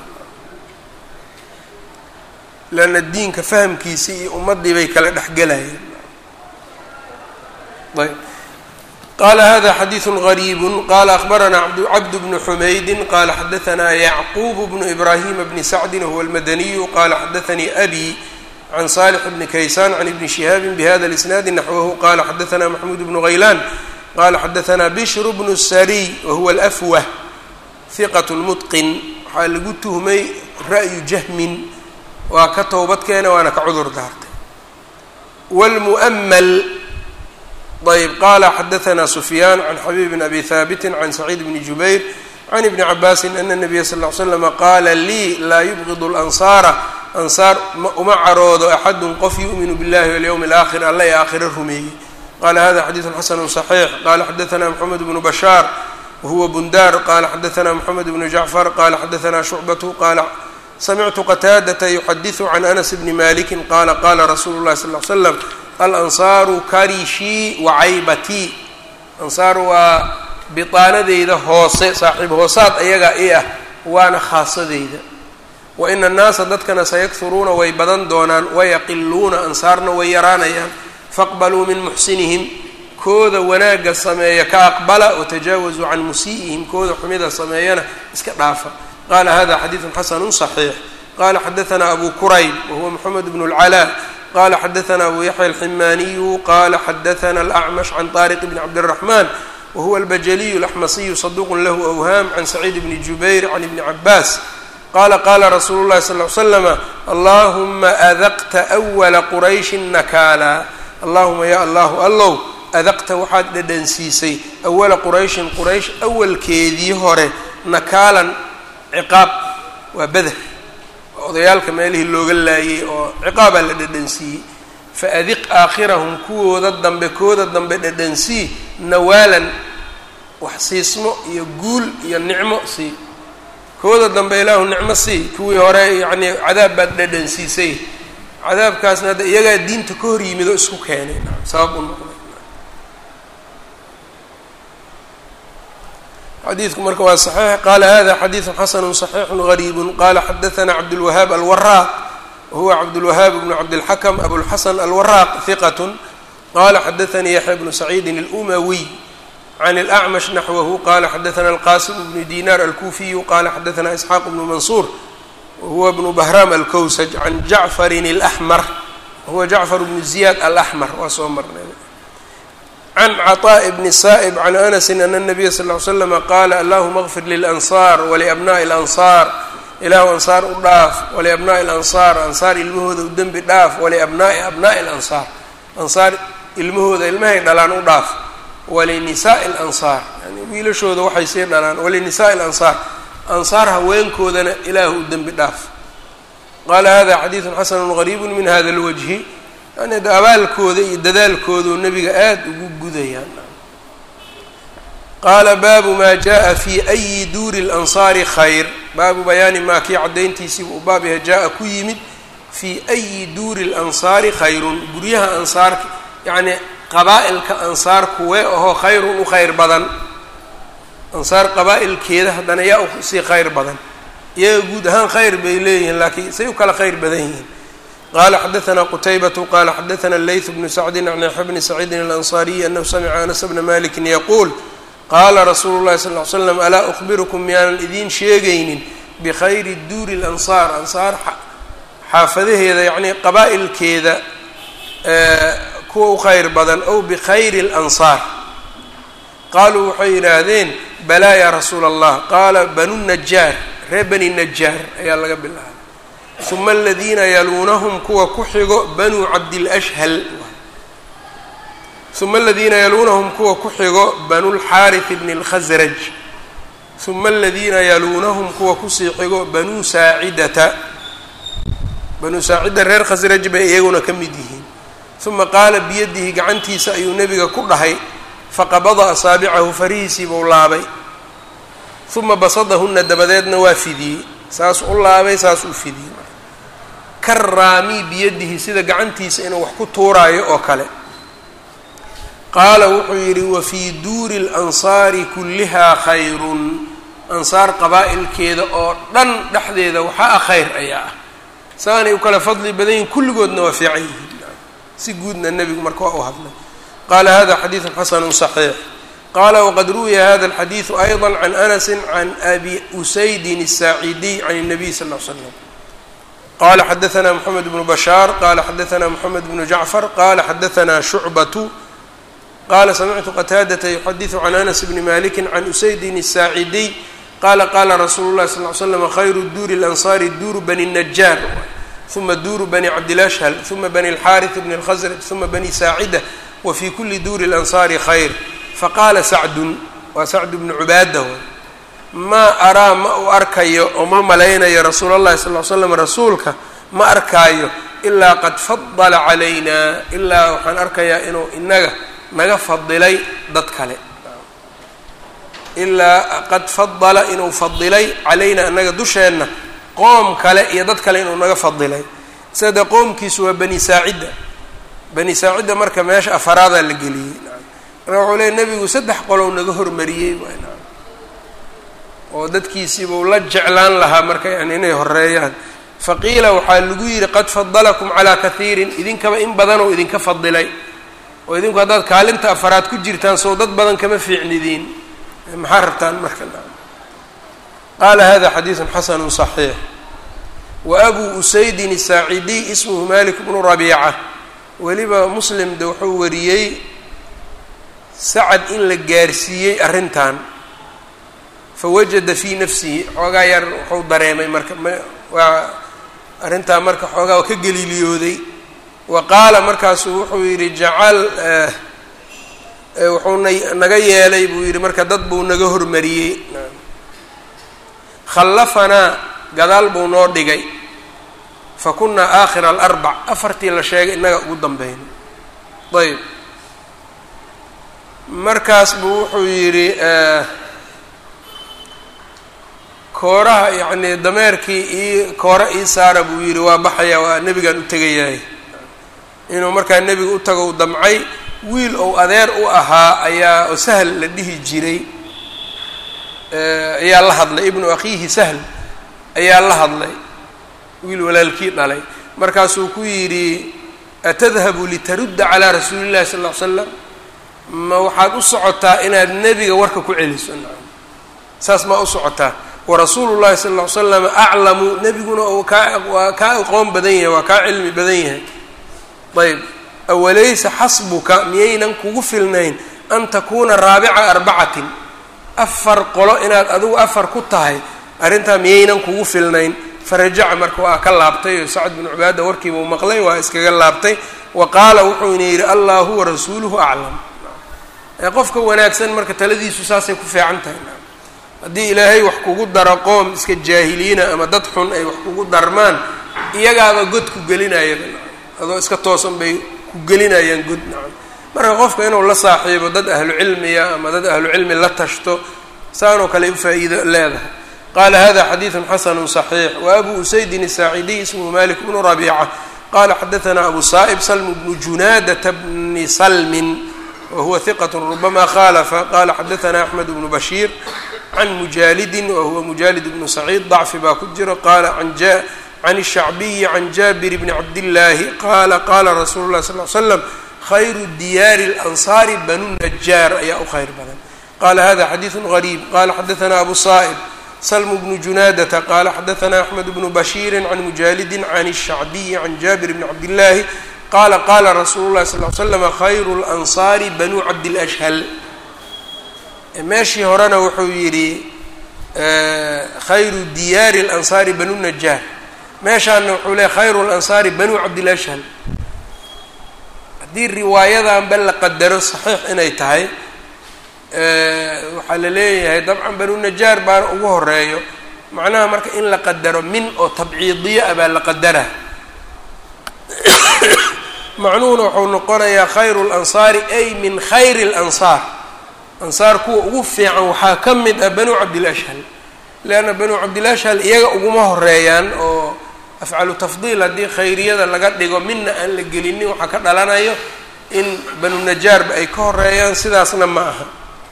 Speaker 1: leanna diinka fahamkiisii iyo ummaddii bay kala dhexgelayeen ayb qala hada xadiiثu غariib qala akhbarana cabd bnu xumaydi qala xadaثna yacqub bnu ibrahima bni sacdi huwa اlmadaniyu qala xadaثanii abi can salix bni kaysan can ibni shihaabi bhada اlisnaadi naxwahu qala xadaثna maxmud bnu haylan qala xadaثna bishr bnu sariy wahuwa alafwah hiqat mutqin waxaa lagu tuhmay ra'yu jahmin waa ka towbadkeena waana ka cudur daartay wlmu'mal ayb qala xadaثna sufyaan can xabib bn abi haabiti can saciid bni jubayr can ibni cabaasi ana nabiya sal ly slama qaala lii laa yubgid اlansaara ansaar uma caroodo axadun qof yu'minu biاllahi walyowmi اlaakhir alla ee aakhiro rumeeyey qala hada xadiiثu xasanu صaxiix qala xadaثna mxamed bnu bashaar wahuwa bundar qala xadaثna mxamed bnu jacfar qala xadaثna shucbatu qala samictu qataadata yuxadiثu can anas bni maliki qala qala rasuulu اlahi sal ly slam alansaaru karishii wacaybatii ansaar waa bitaanadeyda hoose saaxiib hoosaad ayagaa i ah waana khaasadeyda wa ina annaasa dadkana sayakhuruuna way badan doonaan wayaqiluuna ansaarna way yaraanayaan faqbaluu min muxsinihim kooda wanaagga sameeya ka aqbala watajaawazuu can musii'ihim kooda xumida sameeyana iska dhaafa qala hada xadiidu xasanu صaxiix qala xadaثna abu kurayb wahuwa moxamed bn اlcalaa qala xadaثna abu yaxya alximaaniyu qala xadaثna alأcmash can طariq bn cabdالraxman wahuwa albajaliyu اlaxmasiyu saduq lahu awham can saciid bni jubayr can ibni cabaas qala qala rasuulu اlahi sal ly slama allahuma adaqta أwla qurayshi nakaala allahuma ya allahu allow adaqta waxaad dhadhansiisay awala qurayshin quraysh awalkeedii hore nakaalan ciqaab waa beder odayaalka meelihii looga laayay oo ciqaabaa la dhadhansiiyey faadiq aakhirahum kuwooda dambe kooda dambe dhadhansii nawaalan wax siismo iyo guul iyo nicmo sii kooda dambe ilaahu nicmo sii kuwii hore yacnii cadaab baad dhadhansiisay cadaabkaasna hadda iyagaa diinta ka hor yimid oo isku keenay sabab u noqday xadiidku marka waa صaxiix qala hada xadiiثu xasanu صaxiixu غariibu qala xadaثna cabdالwahaab alwaraaq wahuwa cabdالwahaab bnu cabdالxakm abulxasan alwaraaq hiqat qala xadaثanii yaxya bnu saciidi اlumawiy can اlأcmash naxwahu qala xadaثna alqasim bnu dinar alkufiyu qala xadaثna isxaaq bnu mansuur wahuwa bnu bahram alkowsaj can jacfarin اlaxmar wahuwa jacfar bnu ziyad alaxmar waa soo marnay can caطaaءi bni saa'ib can anasin ana الnabiya sal ly slama qaala allahuma اغfir lilansaar waliabnaءi اlansaar ilaahu ansaar u dhaaf waliabnaءi اlansaar ansaar ilmahooda u dembi dhaaf waliabnaءi abnaءi اlansaar ansaar ilmahooda ilmahay dhalaan u dhaaf walinisaءi اlansaar yani wiilashooda waxay sii dhalaan walinisaءi اlansaar ansaar haweenkoodana ilaahu u dembi dhaaf qaala hada xadiidu xasanu gariibu min hada اlwajhi yani abaalkooda iyo dadaalkooduu nebiga aada ugu gudayaan qaala baabu maa jaءa fi أyi duuri اlansaari khayr baabu bayaani maa kii caddayntiisii uu baab yaha jaa-a ku yimid fii أyi duuri اlansaari khayrun guryaha ansaarka yacni qabaa'ilka ansaar kuwee ahoo khayrun u khayr badan ansaar qabaa'ilkeeda haddana yaa usii khayr badan iyaga guud ahaan khayr bay leeyihiin laakiin say u kala khayr badan yihiin qala xadaثna qtaybة qala xadaثna layث bnu sacdi can yaxya bni saciidin اlanصariyi anahu samca anas bna maliki yaquul qaala rasuulu اlahi sal ly slam alaa أkhbirkum miyaanan idiin sheegaynin bikhayri duuri اlansaar ansaar xaafadaheeda yani qabaa'ilkeeda kuwa u khayr badan ow bikhayri اlansaar qaaluu waxay yidhaahdeen balaa ya rasuula اllah qaala banu najaar reer bani najaar ayaa laga bilaabay uma aladiina yaluunahum kuwa ku xigo banuu cabdilashhal uma aladiina yaluunahum kuwa ku xigo banulxaarith bni اlkhasraj uma aladiina yaluunahum kuwa kusii xigo banuu saacidata banuu saacida reer khasraj bay iyaguna ka mid yihiin uma qaala biyadihi gacantiisa ayuu nebiga ku dhahay faqabada asaabicahu farihiisii buu laabay uma basadahuna dabadeedna waa fidiyey saas u laabay saas u fidiyey karaami biyadihi sida gacantiisa inuu wax ku tuuraayo oo kale qaala wuxuu yidhi wafii duuri اlansaari kullihaa khayrun ansaar qabaa'ilkeeda oo dhan dhexdeeda waxaa ah khayr ayaa ah saanay u kala fadli badan yihin kulligoodna waa fiican yihiin si guudna nebigu marka waa u hadlay qaala hada xadiidu xasanu صaxiix qala wqad ruwiya hada اlxadiidu ayضa can anasi can abi usaydin الsaacidiy can الnabiy sal ll ly slam qala xadaثna mxamed bnu bashaar qala xadaثna mxamed bnu jacfar qala xadaثna shucbatu qala samictu qataadata yuxadiثu can anas bni maliki can usaydin الsaacidiy qala qala rasuulu lahi sal ly slam khayru duuri اlansaari duuru bani najaar uma duuru bani cabdilashhal uma bani اlxaariث bni اlkhasraj uma bani saacida wfi kuli duuri اlansaari khayr faqaala sacdun waa sacdu bnu cubaada way maa araa ma u arkayo oo ma malaynayo rasuul allahi sal ly slam rasuulka ma arkaayo ilaa qad fadala calayna ilaa waxaan arkayaa inuu inaga naga fadilay dad kale ilaa qad fadala inuu fadilay calayna inaga dusheenna qoom kale iyo dad kale inuu naga fadilay sida qoomkiisu waa bani saacidda bani saacidda marka meesha afaraadaa la geliyey marka wuxuu leey nebigu saddex qolow naga hormariyey oo dadkiisiibuu la jeclaan lahaa marka yani inay horeeyaan faqiila waxaa lagu yidhi qad fadalakum calaa kahiirin idinkaba in badanoo idinka fadilay oo idinku haddaad kaalinta afaraad ku jirtaan sow dad badan kama fiicnidiin maxaa rabtaan marka qaala hada xadiidu xasanu صaxiix wa abuu usaydin الsaacidiy ismuhu malik bnu rabiica weliba muslim de wuxuu wariyey sacad in la gaarsiiyey arrintan fawajada fii nafsihi xoogaa yar wuxuu dareemay marka m waa arrintaa marka xoogaa waa ka geliiliyooday wa qaala markaasuu wuxuu yidhi jacal wuxuu na naga yeelay buu yidhi marka dad buu naga hormariyey khallafanaa gadaal buu noo dhigay fa kunaa aakhira alarbac afartii la sheegay innaga ugu dambeyn ayb markaas buu wuxuu yidhi kooraha yacnii dameerkii ii koore ii saara buu yidhi waa baxaya waa nebigaan u tegayahay inuu markaa nebiga u tago u damcay wiil ou adeer u ahaa ayaa oo sahl la dhihi jiray ayaa la hadlay ibnu akhiihi sahl ayaa la hadlay wiil walaalkii dhalay markaasuu ku yidhi atadhabu litarudda calaa rasuuli llahi sal ll ly slam ma waxaad u socotaa inaad nebiga warka ku celiso saas maa u socotaa warasuulu llahi sala ll ly slam aclamu nebiguna uu kaa waa kaa aqoon badan yahay waa kaa cilmi badan yahay ayb awalaysa xasbuka miyaynan kugu filnayn an takuuna raabica arbacatin afar qolo inaad adigu afar ku tahay arrintaa miyaynan kugu filnayn farajaca marka waa ka laabtay oo sacd binu cubaada warkiiba u maqlay waa iskaga laabtay wa qaala wuxuuna yidhi allahu wa rasuuluhu aclam qofka wanaagsan marka taladiisu saasay ku fiican tahay haddii ilaahay wax kugu daro qoom iska jaahiliina ama dad xun ay wax kugu darmaan iyagaaba god ku gelinayaba adoo iska toosan bay ku gelinayaan god nacam marka qofka inuu la saaxiibo dad ahlu cilmiya ama dad ahlu cilmi la tashto saanoo kale u faa-iido leedahay qala hada xadiidu xasanu صaxiix waabu usaydin الsaacidiy ismhu malik bnu rabiica qala xadaana abu sa'ib salm bnu junadata bni salmin wahuwa hiqat rubama khalafa qala xadaana axmed bnu bashiir can mujaalidin wahuwa mujaalid bnu saciid dacfi baa ku jiro qala can الshacbiyi can jabir bni cabdillaahi qala qala rasuulu lah sal l slam khayru diyaari اlansaari banu najaar ayaa u khayr badan qala hada xadiidu gariib qala xadaana abu sa'ib slm bnu junadata qala xadaana axmed bnu bashiiri can mujaalidi can الshacbiyi can jabir bni cabdillaahi qala qala rasuulu lahi sal l slama khayru lansaari banuu cabdilashhal meeshii horena wuxuu yidhi khayru diyaari اlansaari banu najaar meeshaana wuxuu leey khayru lansaari banuu cabdilashhal haddii riwaayadanba la qadaro saxiix inay tahay waxaa la leeyahay dabcan banu najaar baana ugu horeeyo macnaha marka in la qadaro min oo tabciidiyo ah baa la qadara macnuhuna wuxuu noqonayaa khayru lansaari ay min khayri اlansaar ansaar kuwa ugu fiican waxaa ka mid ah banuu cabdilashhal leanna banuu cabdilashhal iyaga uguma horeeyaan oo afcalu tafdiil haddii khayriyada laga dhigo mina aan la gelinin waxaa ka dhalanayo in banu najaarba ay ka horeeyaan sidaasna ma aha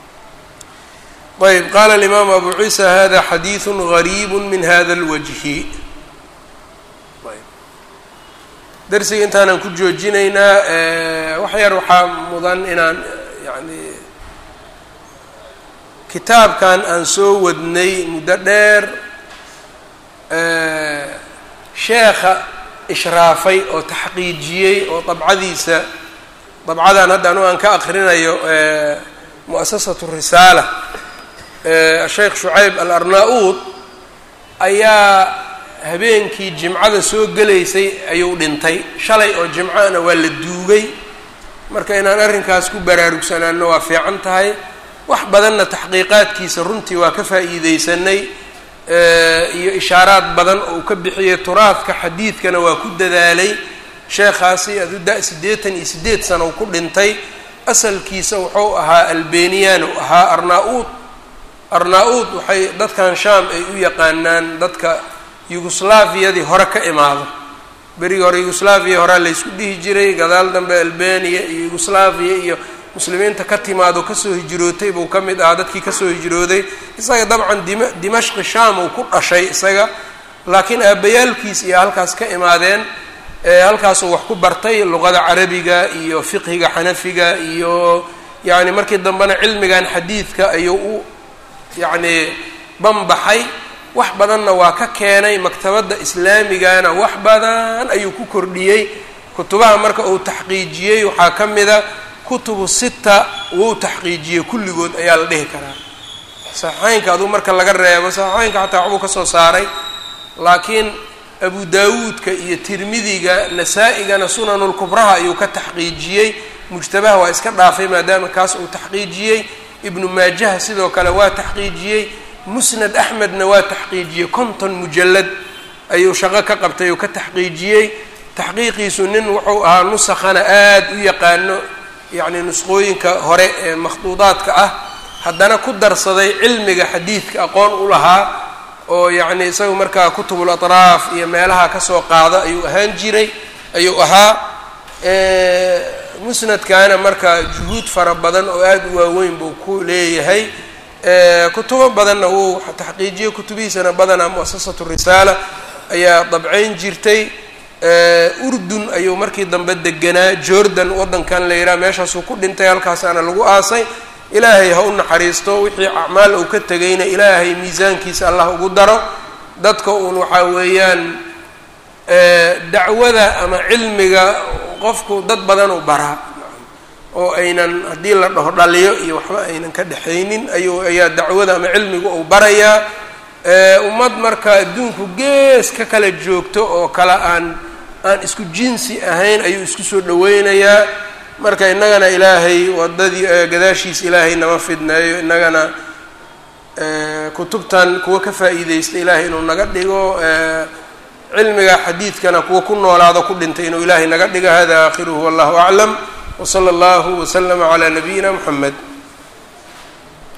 Speaker 1: ayb qala alimaamu abu ciisa hada xadiidu gariib min hada اlwajhi darsiga intaanaan ku joojinaynaa wax yar waxaa mudan inaan yani kitaabkan aan soo wadnay muddo dheer sheekha ishraafay oo taxqiijiyey oo dabcadiisa dabcadan hadda anu aan ka akrinayo muasasatu risaala sheekh shucayb alarnaa-uud ayaa habeenkii jimcada soo gelaysay ayuu dhintay shalay oo jimcana waa la duugay marka inaan arrinkaas ku baraarugsanaano waa fiican tahay wax badanna taxqiiqaadkiisa runtii waa ka faa'iideysanay iyo ishaaraad badan oo uu ka bixiyey turaadka xadiidkana waa ku dadaalay sheekhaasi adu da- siddeetan iyo siddeed sana uu ku dhintay asalkiisa wuxuu ahaa albeniyan u ahaa arnaa-uud arnaa-uud waxay dadkan shaam ay u yaqaanaan dadka yugoslaafiyadii hore ka imaado berigii hore yugoslaafiya horaa laysku dhihi jiray gadaal dambe albaniya iyo yugoslaafiya iyo muslimiinta ka timaado kasoo hijrootay buu ka mid ahaa dadkii kasoo hijrooday isaga dabcan dim dimashqi shaam uu ku dhashay isaga laakiin aabbayaalkiis iyo halkaas ka imaadeen halkaasuu wax ku bartay luqada carabiga iyo fiqhiga xanafiga iyo yacni markii dambena cilmigan xadiidka ayuu u yacni banbaxay wax badanna waa ka keenay maktabadda islaamigana wax badan ayuu ku kordhiyey kutubaha marka uu taxqiijiyey waxaa ka mida kutubu sita wou taxqiijiyey kulligood ayaa la dhihi karaa saxeynka aduu marka laga reebo saxeynka xataa waxbuu ka soo saaray laakiin abu daawuudka iyo tirmidiga nasaa-igana sunanulkubraha ayuu ka taxqiijiyey mujtabaha waa iska dhaafay maadaama kaas uu taxqiijiyey ibnu maajaha sidoo kale waa taxqiijiyey musnad axmedna waa taxqiijiyey konton mujalad ayuu shaqo ka qabtay oo ka taxqiijiyey taxqiiqiisu nin wuxuu ahaa nusakhana aada u yaqaano yacni nusqooyinka hore ee makhduudaadka ah haddana ku darsaday cilmiga xadiidka aqoon u lahaa oo yacni isaga markaa kutubul atraaf iyo meelaha kasoo qaada ayuu ahaan jiray ayuu ahaa musnadkaana marka juhuud fara badan oo aada u waaweyn buu ku leeyahay kutubo badanna wuu taxqiijiyey kutubihiisana badanaa muasasatu risaala ayaa dabcayn jirtay urdun ayuu markii dambe deganaa jordan waddankan la yidhaha meeshaasuu ku dhintay halkaasaana lagu aasay ilaahay ha u naxariisto wixii acmaal uu ka tegayna ilaahay miisaankiisa allah ugu daro dadka uun waxaa weeyaan dacwada ama cilmiga qofku dad badan u baraa oo aynan haddii la dhaho dhaliyo iyo waxba aynan ka dhexaynin ayuu ayaa dacwada ama cilmiga uu barayaa ummad marka adduunku gees ka kala joogto oo kale aan aan isku jinsi ahayn ayuu isku soo dhaweynayaa marka innagana ilaahay wadadii gadaashiisa ilaahay nama fidneeyo innagana kutubtan kuwa ka faa'iideysta ilaahay inuu naga dhigo cilmiga xadiidkana kuwa ku noolaado ku dhintay inuu ilaahay naga dhigo hada aakhiruhu wallahu aclam wsala allahu waslama calaa nabiyina muxamed